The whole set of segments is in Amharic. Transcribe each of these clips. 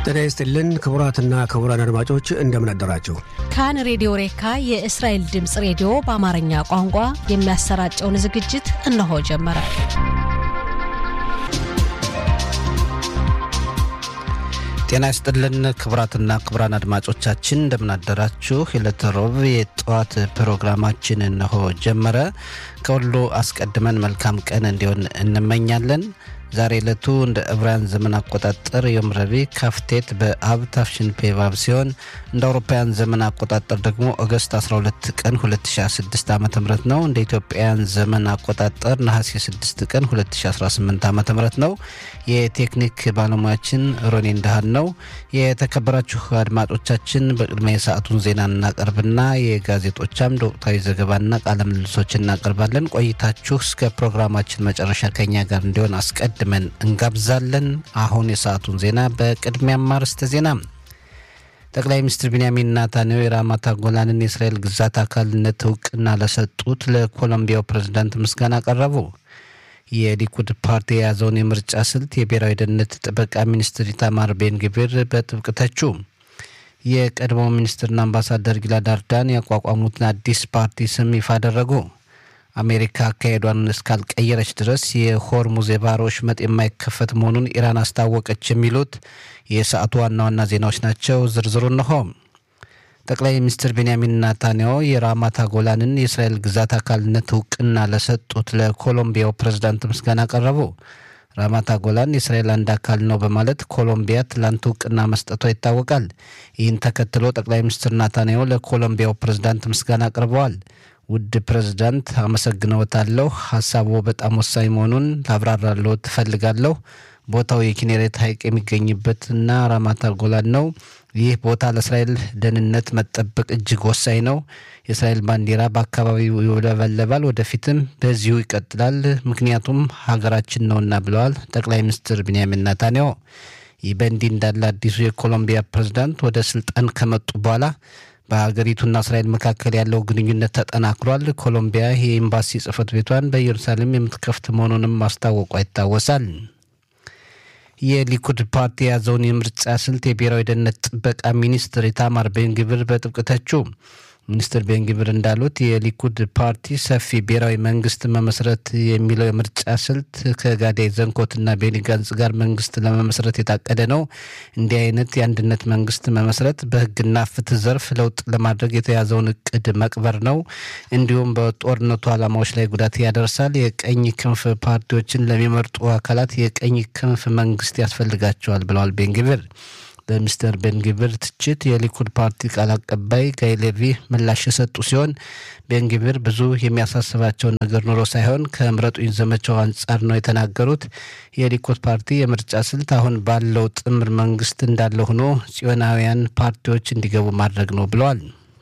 ጤና ይስጥልን ክቡራትና ክቡራን አድማጮች እንደምን አደራችሁ። ካን ሬዲዮ ሬካ የእስራኤል ድምፅ ሬዲዮ በአማርኛ ቋንቋ የሚያሰራጨውን ዝግጅት እነሆ ጀመረ። ጤና ይስጥልን ክቡራትና ክቡራን አድማጮቻችን እንደምናደራችሁ። የዕለተ ሮብ የጠዋት ፕሮግራማችን እነሆ ጀመረ። ከሁሉ አስቀድመን መልካም ቀን እንዲሆን እንመኛለን። ዛሬ ዕለቱ እንደ ዕብራውያን ዘመን አቆጣጠር ዮም ረቡዕ ካፍቴት በአብ ታፍሽን ፔቫብ ሲሆን እንደ አውሮፓውያን ዘመን አቆጣጠር ደግሞ ኦገስት 12 ቀን 2016 ዓ ም ነው። እንደ ኢትዮጵያውያን ዘመን አቆጣጠር ነሐሴ 6 ቀን 2018 ዓ ም ነው። የቴክኒክ ባለሙያችን ሮኔ እንዳህን ነው። የተከበራችሁ አድማጮቻችን በቅድሚያ የሰዓቱን ዜና እናቀርብና የጋዜጦች አምድ ወቅታዊ ዘገባና ቃለ ምልልሶች እናቀርባለን። ቆይታችሁ እስከ ፕሮግራማችን መጨረሻ ከኛ ጋር እንዲሆን አስቀድመን እንጋብዛለን። አሁን የሰዓቱን ዜና በቅድሚያ ማርስተ ዜና ጠቅላይ ሚኒስትር ቢንያሚን ናታንያሁ የራማታ ጎላንን የእስራኤል ግዛት አካልነት እውቅና ለሰጡት ለኮሎምቢያው ፕሬዝዳንት ምስጋና አቀረቡ። የሊኩድ ፓርቲ የያዘውን የምርጫ ስልት የብሔራዊ ደህንነት ጥበቃ ሚኒስትር ኢታማር ቤንግቪር በጥብቅ ተቹ። የቀድሞው ሚኒስትርና አምባሳደር ጊላድ አርዳን ያቋቋሙትን አዲስ ፓርቲ ስም ይፋ አደረጉ። አሜሪካ አካሄዷን እስካልቀየረች ድረስ የሆርሙዝ የባህር ወሽመጥ የማይከፈት መሆኑን ኢራን አስታወቀች። የሚሉት የሰዓቱ ዋና ዋና ዜናዎች ናቸው። ዝርዝሩ እንሆ። ጠቅላይ ሚኒስትር ቤንያሚን ናታንያሁ የራማታ ጎላንን የእስራኤል ግዛት አካልነት እውቅና ለሰጡት ለኮሎምቢያው ፕሬዝዳንት ምስጋና አቀረቡ። ራማታ ጎላን የእስራኤል አንድ አካል ነው በማለት ኮሎምቢያ ትላንት እውቅና መስጠቷ ይታወቃል። ይህን ተከትሎ ጠቅላይ ሚኒስትር ናታንያሁ ለኮሎምቢያው ፕሬዝዳንት ምስጋና አቅርበዋል። ውድ ፕሬዝዳንት አመሰግነዎታለሁ። ሀሳቡ በጣም ወሳኝ መሆኑን ላብራራለሁ ትፈልጋለሁ። ቦታው የኪኔሬት ሐይቅ የሚገኝበትና ራማታ ጎላን ነው። ይህ ቦታ ለእስራኤል ደህንነት መጠበቅ እጅግ ወሳኝ ነው። የእስራኤል ባንዲራ በአካባቢው ይውለበለባል፣ ወደፊትም በዚሁ ይቀጥላል፣ ምክንያቱም ሀገራችን ነውና ብለዋል ጠቅላይ ሚኒስትር ቢንያሚን ናታንያሁ። ይህ በእንዲህ እንዳለ አዲሱ የኮሎምቢያ ፕሬዝዳንት ወደ ስልጣን ከመጡ በኋላ በሀገሪቱና እስራኤል መካከል ያለው ግንኙነት ተጠናክሯል። ኮሎምቢያ የኤምባሲ ጽህፈት ቤቷን በኢየሩሳሌም የምትከፍት መሆኑንም ማስታወቋ ይታወሳል። የሊኩድ ፓርቲ የያዘውን የምርጫ ስልት የብሔራዊ ደህንነት ጥበቃ ሚኒስትር ኢታማር ቤንግቪር በጥብቅ ተቹ። ሚኒስትር ቤንግቪር እንዳሉት የሊኩድ ፓርቲ ሰፊ ብሔራዊ መንግስት መመስረት የሚለው የምርጫ ስልት ከጋዳይ ዘንኮትና ቤኒ ጋንጽ ጋር መንግስት ለመመስረት የታቀደ ነው። እንዲህ አይነት የአንድነት መንግስት መመስረት በህግና ፍትህ ዘርፍ ለውጥ ለማድረግ የተያዘውን እቅድ መቅበር ነው። እንዲሁም በጦርነቱ ዓላማዎች ላይ ጉዳት ያደርሳል። የቀኝ ክንፍ ፓርቲዎችን ለሚመርጡ አካላት የቀኝ ክንፍ መንግስት ያስፈልጋቸዋል ብለዋል ቤንግቪር። በሚስተር ቤንግቪር ትችት የሊኩድ ፓርቲ ቃል አቀባይ ጋይ ሌቪ ምላሽ የሰጡ ሲሆን ቤንግቪር ብዙ የሚያሳስባቸው ነገር ኑሮ ሳይሆን ከምረጡኝ ዘመቻው አንጻር ነው የተናገሩት። የሊኩድ ፓርቲ የምርጫ ስልት አሁን ባለው ጥምር መንግስት እንዳለ ሆኖ ጽዮናውያን ፓርቲዎች እንዲገቡ ማድረግ ነው ብለዋል።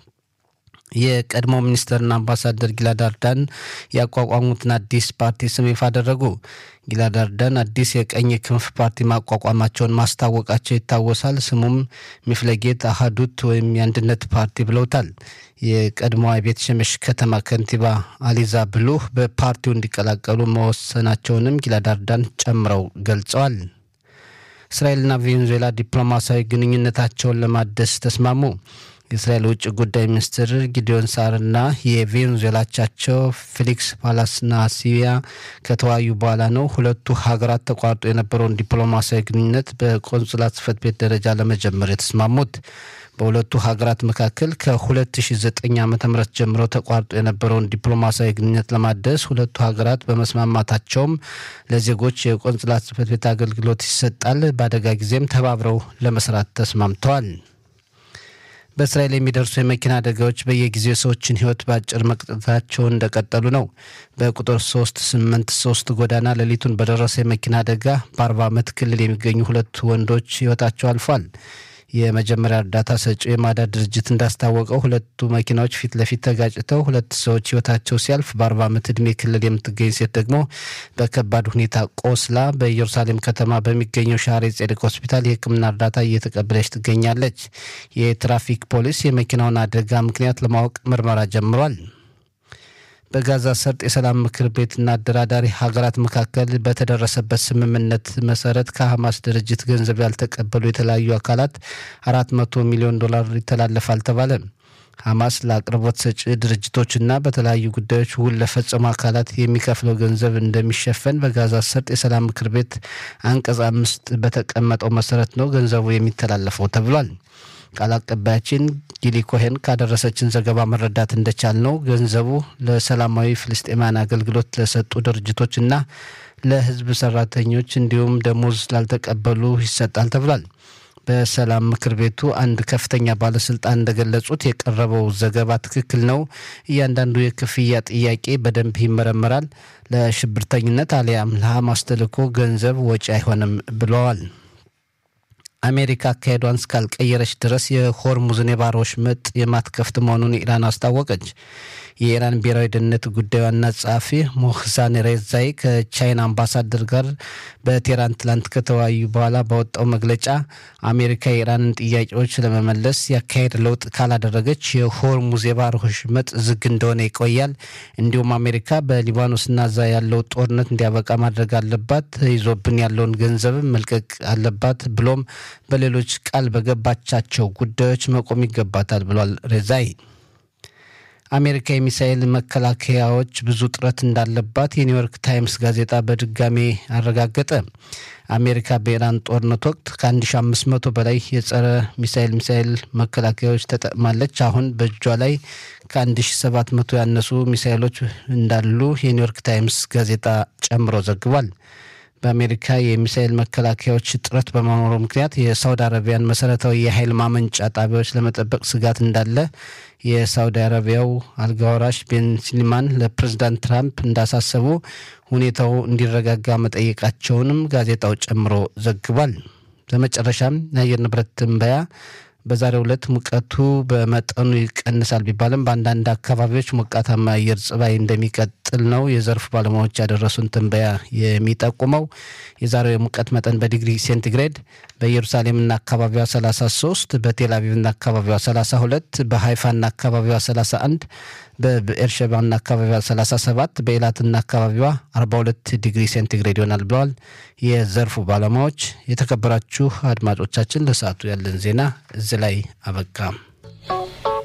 የቀድሞ ሚኒስትርና አምባሳደር ጊላድ አርዳን ያቋቋሙትን አዲስ ፓርቲ ስም ይፋ አደረጉ። ጊላድ አርዳን አዲስ የቀኝ ክንፍ ፓርቲ ማቋቋማቸውን ማስታወቃቸው ይታወሳል። ስሙም ሚፍለጌት አሃዱት ወይም የአንድነት ፓርቲ ብለውታል። የቀድሞዋ ቤት ሸመሽ ከተማ ከንቲባ አሊዛ ብሉህ በፓርቲው እንዲቀላቀሉ መወሰናቸውንም ጊላድ አርዳን ጨምረው ገልጸዋል። እስራኤልና ቬኔዙዌላ ዲፕሎማሲያዊ ግንኙነታቸውን ለማደስ ተስማሙ። የእስራኤል ውጭ ጉዳይ ሚኒስትር ጊዲዮን ሳርና የቬኔዙዌላቻቸው ፌሊክስ ፓላስናሲያ ከተወያዩ በኋላ ነው ሁለቱ ሀገራት ተቋርጦ የነበረውን ዲፕሎማሲያዊ ግንኙነት በቆንሱላት ጽሕፈት ቤት ደረጃ ለመጀመር የተስማሙት። በሁለቱ ሀገራት መካከል ከ2009 ዓ ም ጀምሮ ተቋርጦ የነበረውን ዲፕሎማሲያዊ ግንኙነት ለማደስ ሁለቱ ሀገራት በመስማማታቸውም ለዜጎች የቆንስላት ጽሕፈት ቤት አገልግሎት ይሰጣል። በአደጋ ጊዜም ተባብረው ለመስራት ተስማምተዋል። በእስራኤል የሚደርሱ የመኪና አደጋዎች በየጊዜው የሰዎችን ሕይወት በአጭር መቅጠታቸውን እንደቀጠሉ ነው። በቁጥር ሶስት ስምንት ሶስት ጎዳና ሌሊቱን በደረሰ የመኪና አደጋ በአርባ ዓመት ክልል የሚገኙ ሁለት ወንዶች ሕይወታቸው አልፏል። የመጀመሪያ እርዳታ ሰጪው የማዳን ድርጅት እንዳስታወቀው ሁለቱ መኪናዎች ፊት ለፊት ተጋጭተው ሁለት ሰዎች ህይወታቸው ሲያልፍ በአርባ ዓመት ዕድሜ ክልል የምትገኝ ሴት ደግሞ በከባድ ሁኔታ ቆስላ በኢየሩሳሌም ከተማ በሚገኘው ሻሬ ጼዴቅ ሆስፒታል የሕክምና እርዳታ እየተቀበለች ትገኛለች። የትራፊክ ፖሊስ የመኪናውን አደጋ ምክንያት ለማወቅ ምርመራ ጀምሯል። በጋዛ ሰርጥ የሰላም ምክር ቤትና አደራዳሪ ሀገራት መካከል በተደረሰበት ስምምነት መሰረት ከሐማስ ድርጅት ገንዘብ ያልተቀበሉ የተለያዩ አካላት አራት መቶ ሚሊዮን ዶላር ይተላለፋል ተባለ። ሐማስ ለአቅርቦት ሰጪ ድርጅቶችና በተለያዩ ጉዳዮች ውል ለፈጸሙ አካላት የሚከፍለው ገንዘብ እንደሚሸፈን በጋዛ ሰርጥ የሰላም ምክር ቤት አንቀጽ አምስት በተቀመጠው መሰረት ነው ገንዘቡ የሚተላለፈው ተብሏል። ቃል አቀባያችን ጊሊ ኮሄን ካደረሰችን ዘገባ መረዳት እንደቻል ነው ገንዘቡ ለሰላማዊ ፍልስጤማውያን አገልግሎት ለሰጡ ድርጅቶችና ለሕዝብ ሰራተኞች እንዲሁም ደሞዝ ላልተቀበሉ ይሰጣል ተብሏል። በሰላም ምክር ቤቱ አንድ ከፍተኛ ባለስልጣን እንደገለጹት የቀረበው ዘገባ ትክክል ነው። እያንዳንዱ የክፍያ ጥያቄ በደንብ ይመረመራል። ለሽብርተኝነት አሊያም ለሐማስ ተልዕኮ ገንዘብ ወጪ አይሆንም ብለዋል። አሜሪካ አካሄዷን እስካልቀየረች ድረስ የሆርሙዝን የባህር ወሽመጥ የማትከፍት መሆኑን ኢራን አስታወቀች። የኢራን ብሔራዊ ደህንነት ጉዳይ ዋና ጸሐፊ ሞህሳን ሬዛይ ከቻይና አምባሳደር ጋር በቴህራን ትላንት ከተወያዩ በኋላ ባወጣው መግለጫ አሜሪካ የኢራንን ጥያቄዎች ለመመለስ ያካሄድ ለውጥ ካላደረገች የሆርሙዝ የባህር ወሽመጥ ዝግ እንደሆነ ይቆያል። እንዲሁም አሜሪካ በሊባኖስና ዛ ያለው ጦርነት እንዲያበቃ ማድረግ አለባት፣ ይዞብን ያለውን ገንዘብ መልቀቅ አለባት፣ ብሎም በሌሎች ቃል በገባቻቸው ጉዳዮች መቆም ይገባታል ብሏል ሬዛይ። አሜሪካ የሚሳኤል መከላከያዎች ብዙ ጥረት እንዳለባት የኒውዮርክ ታይምስ ጋዜጣ በድጋሜ አረጋገጠ። አሜሪካ በኢራን ጦርነት ወቅት ከ1500 በላይ የጸረ ሚሳኤል ሚሳኤል መከላከያዎች ተጠቅማለች። አሁን በእጇ ላይ ከ1700 ያነሱ ሚሳኤሎች እንዳሉ የኒውዮርክ ታይምስ ጋዜጣ ጨምሮ ዘግቧል። በአሜሪካ የሚሳኤል መከላከያዎች እጥረት በመኖሩ ምክንያት የሳውዲ አረቢያን መሰረታዊ የኃይል ማመንጫ ጣቢያዎች ለመጠበቅ ስጋት እንዳለ የሳውዲ አረቢያው አልጋወራሽ ቤን ስሊማን ለፕሬዝዳንት ትራምፕ እንዳሳሰቡ ሁኔታው እንዲረጋጋ መጠየቃቸውንም ጋዜጣው ጨምሮ ዘግቧል። በመጨረሻም የአየር ንብረት ትንበያ በዛሬው ዕለት ሙቀቱ በመጠኑ ይቀንሳል ቢባልም በአንዳንድ አካባቢዎች ሞቃታማ አየር ጸባይ እንደሚቀጥል ነው የዘርፉ ባለሙያዎች ያደረሱን ትንበያ የሚጠቁመው። የዛሬው የሙቀት መጠን በዲግሪ ሴንቲግሬድ በኢየሩሳሌምና አካባቢዋ 33፣ በቴል አቪቭና አካባቢዋ 32፣ በሃይፋና አካባቢዋ 31፣ በብኤርሸባና አካባቢዋ 37፣ በኤላትና አካባቢዋ 42 ዲግሪ ሴንቲግሬድ ይሆናል ብለዋል የዘርፉ ባለሙያዎች። የተከበራችሁ አድማጮቻችን ለሰዓቱ ያለን ዜና እዚህ ላይ አበቃ።